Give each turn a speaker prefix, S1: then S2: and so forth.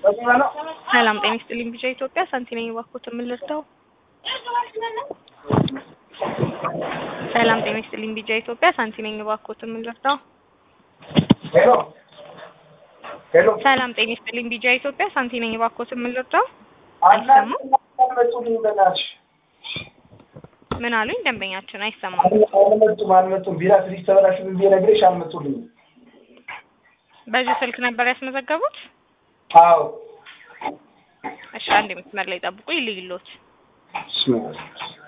S1: ሰላም ጤና ይስጥልኝ። ቢጫ ኢትዮጵያ ሳንቲ ነኝ። እባክዎትን ምን ልርዳው? ሰላም ጤና ይስጥልኝ። ቢጫ ኢትዮጵያ ሳንቲ ነኝ። እባክዎትን ምን ልርዳው?
S2: ሄሎ ሄሎ
S1: ሰላም ጤና ይስጥልኝ። ቢጫ ኢትዮጵያ ሳንቲ ነኝ። እባክዎትን ምን ልርዳው?
S2: አናት አልመጡልኝ በእናትሽ
S1: ምን አሉኝ? ደንበኛችን አይሰማም።
S2: አልመጡም አልመጡም ቢራ ፍሪጅ ተበላሽ ብዬ ነግሬሽ አልመጡልኝ
S1: በዚህ ስልክ ነበር ያስመዘገቡት?
S2: አዎ
S1: እሺ አንድ መስመር ላይ ጠብቁ ይልይሎት።
S2: ብስሚላህ